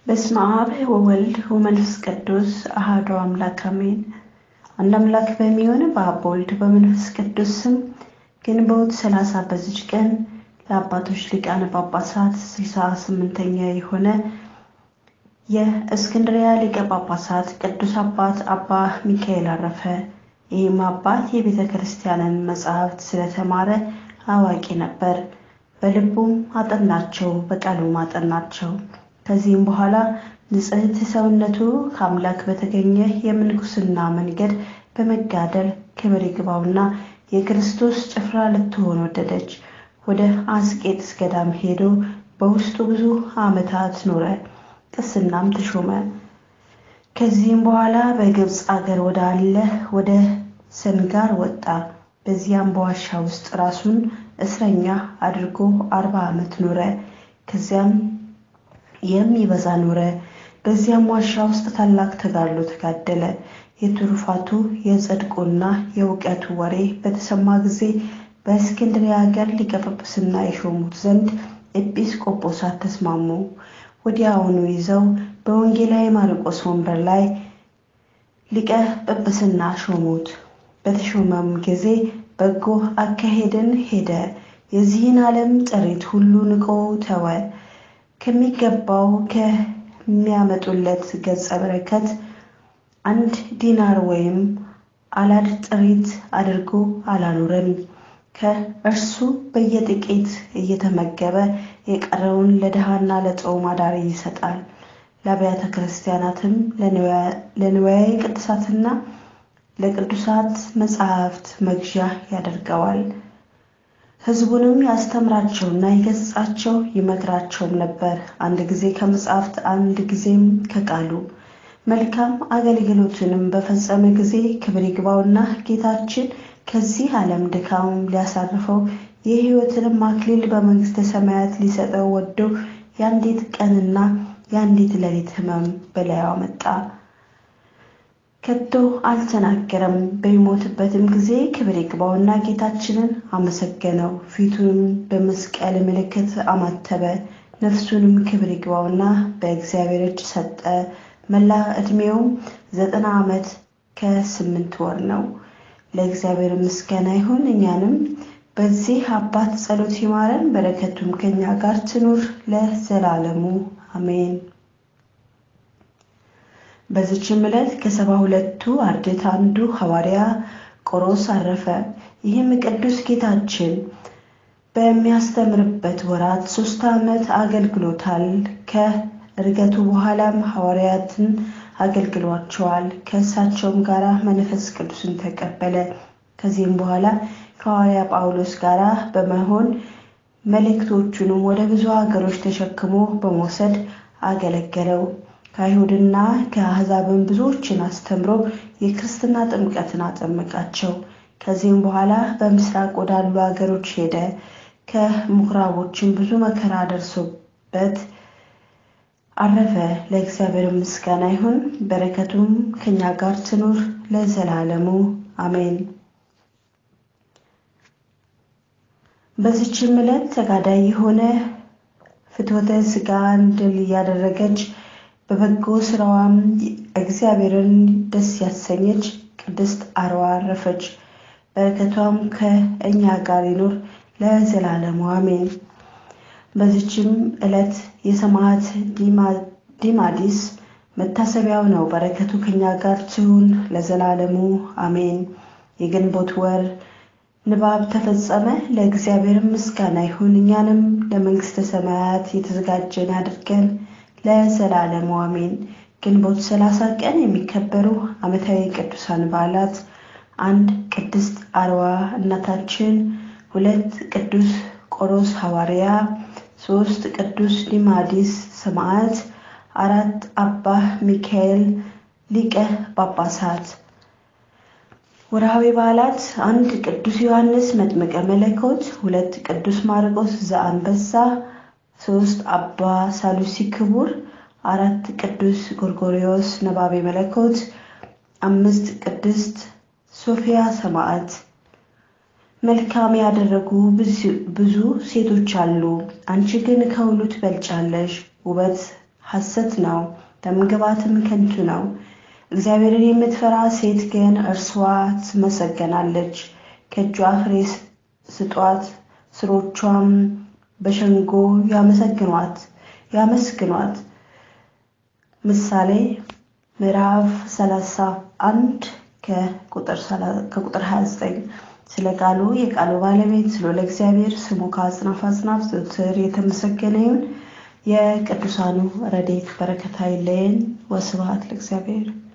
በስመ አብ ወወልድ ወመንፈስ ቅዱስ አሐዱ አምላክ አሜን። አንድ አምላክ በሚሆን በአብ በወልድ በመንፈስ ቅዱስ ስም ግንቦት ሰላሳ በዚች ቀን ለአባቶች ሊቃነ ጳጳሳት ስልሳ ስምንተኛ የሆነ የእስክንድሪያ ሊቀ ጳጳሳት ቅዱስ አባት አባ ሚካኤል አረፈ። ይህም አባት የቤተ ክርስቲያንን መጻሕፍት ስለተማረ አዋቂ ነበር። በልቡም አጠናቸው፣ በቃሉም አጠናቸው። ከዚህም በኋላ ንጽሕት ሰውነቱ ከአምላክ በተገኘ የምንኩስና መንገድ በመጋደል ክብር ይግባውና የክርስቶስ ጭፍራ ልትሆን ወደደች። ወደ አስቄጥስ ገዳም ሄዶ በውስጡ ብዙ ዓመታት ኖረ። ቅስናም ተሾመ። ከዚህም በኋላ በግብፅ አገር ወዳለ ወደ ሰንጋር ወጣ። በዚያም በዋሻ ውስጥ ራሱን እስረኛ አድርጎ አርባ ዓመት ኖረ። ከዚያም የሚበዛ ኖረ። በዚያም ዋሻ ውስጥ ታላቅ ተጋድሎ ተጋደለ። የትሩፋቱ የጽድቁና የእውቀቱ ወሬ በተሰማ ጊዜ በእስክንድርያ ሀገር ሊቀ ጵጵስና የሾሙት ዘንድ ኤጲስቆጶሳት ተስማሙ። ወዲያውኑ ይዘው በወንጌላዊ ማርቆስ ወንበር ላይ ሊቀ ጵጵስና ሾሙት። በተሾመም ጊዜ በጎ አካሄድን ሄደ። የዚህን ዓለም ጥሪት ሁሉ ንቆ ተወ። ከሚገባው ከሚያመጡለት ገጸ በረከት አንድ ዲናር ወይም አላድ ጥሪት አድርጎ አላኖረም። ከእርሱ በየጥቂት እየተመገበ የቀረውን ለድሃና ለጾም አዳሪ ይሰጣል። ለአብያተ ክርስቲያናትም ለንዋየ ቅድሳትና ለቅዱሳት መጻሕፍት መግዣ ያደርገዋል። ሕዝቡንም ያስተምራቸውና ይገሥጻቸው ይመክራቸውም ነበር፣ አንድ ጊዜ ከመጻሕፍት አንድ ጊዜም ከቃሉ። መልካም አገልግሎትንም በፈጸመ ጊዜ ክብር ይግባውና ጌታችን ከዚህ ዓለም ድካም ሊያሳርፈው የሕይወትንም አክሊል በመንግሥተ ሰማያት ሊሰጠው ወዶ የአንዲት ቀንና የአንዲት ሌሊት ሕመም በላዩ አመጣ። ከቶ አልተናገረም። በሚሞትበትም ጊዜ ክብር ይግባውና ጌታችንን አመሰገነው። ፊቱንም በመስቀል ምልክት አማተበ። ነፍሱንም ክብር ይግባውና በእግዚአብሔር እጅ ሰጠ። መላ ዕድሜውም ዘጠና ዓመት ከስምንት ወር ነው። ለእግዚአብሔር ምስጋና ይሁን። እኛንም በዚህ አባት ጸሎት ይማረን፣ በረከቱም ከኛ ጋር ትኑር ለዘላለሙ አሜን። በዚችም ዕለት ከሰባ ሁለቱ አርድእት አንዱ ሐዋርያ ቆሮስ አረፈ። ይህም ቅዱስ ጌታችን በሚያስተምርበት ወራት ሶስት ዓመት አገልግሎታል። ከእርገቱ በኋላም ሐዋርያትን አገልግሏቸዋል። ከእሳቸውም ጋር መንፈስ ቅዱስን ተቀበለ። ከዚህም በኋላ ከሐዋርያ ጳውሎስ ጋር በመሆን መልእክቶቹንም ወደ ብዙ ሀገሮች ተሸክሞ በመውሰድ አገለገለው። ከአይሁድና ከአሕዛብን ብዙዎችን አስተምሮ የክርስትና ጥምቀትን አጠመቃቸው። ከዚህም በኋላ በምስራቅ ወዳሉ ሀገሮች ሄደ። ከምኩራቦችን ብዙ መከራ ደርሶበት አረፈ። ለእግዚአብሔር ምስጋና ይሁን፣ በረከቱም ከኛ ጋር ትኑር ለዘላለሙ አሜን። በዚችም ዕለት ተጋዳይ የሆነ ፍትወተ ሥጋን ድል እያደረገች በበጎ ስራዋም እግዚአብሔርን ደስ ያሰኘች ቅድስት አርዋ አረፈች። በረከቷም ከእኛ ጋር ይኑር ለዘላለሙ አሜን። በዚችም ዕለት የሰማዕት ዲማዲስ መታሰቢያው ነው። በረከቱ ከኛ ጋር ትሁን ለዘላለሙ አሜን። የግንቦት ወር ንባብ ተፈጸመ። ለእግዚአብሔር ምስጋና ይሁን። እኛንም ለመንግሥተ ሰማያት የተዘጋጀን አድርገን ለዘላለሙ አሜን። ግንቦት ሰላሳ ቀን የሚከበሩ ዓመታዊ ቅዱሳን በዓላት አንድ ቅድስት አርዋ እናታችን፣ ሁለት ቅዱስ ቆሮስ ሐዋርያ፣ ሶስት ቅዱስ ዲማዲስ ሰማዕት፣ አራት አባ ሚካኤል ሊቀ ጳጳሳት። ወርሃዊ በዓላት አንድ ቅዱስ ዮሐንስ መጥምቀ መለኮት፣ ሁለት ቅዱስ ማርቆስ ዘአንበሳ ሶስት አባ ሳሉሲ ክቡር፣ አራት ቅዱስ ጎርጎሪዮስ ነባቤ መለኮት፣ አምስት ቅድስት ሶፊያ ሰማዕት። መልካም ያደረጉ ብዙ ሴቶች አሉ፣ አንቺ ግን ከሁሉ ትበልጫለሽ። ውበት ሐሰት ነው፣ ደምግባትም ከንቱ ነው። እግዚአብሔርን የምትፈራ ሴት ግን እርሷ ትመሰገናለች። ከእጇ ፍሬ ስጧት፣ ስሮቿም በሸንጎ ያመሰግኗት ያመስግኗት። ምሳሌ ምዕራፍ 31 ከቁጥር 29 ስለ ቃሉ የቃሉ ባለቤት ስለ እግዚአብሔር ስሙ ከአጽናፍ አጽናፍ ዘወትር የተመሰገነ ይሁን። የቅዱሳኑ ረድኤት በረከት አይለየን። ወስብሐት ለእግዚአብሔር።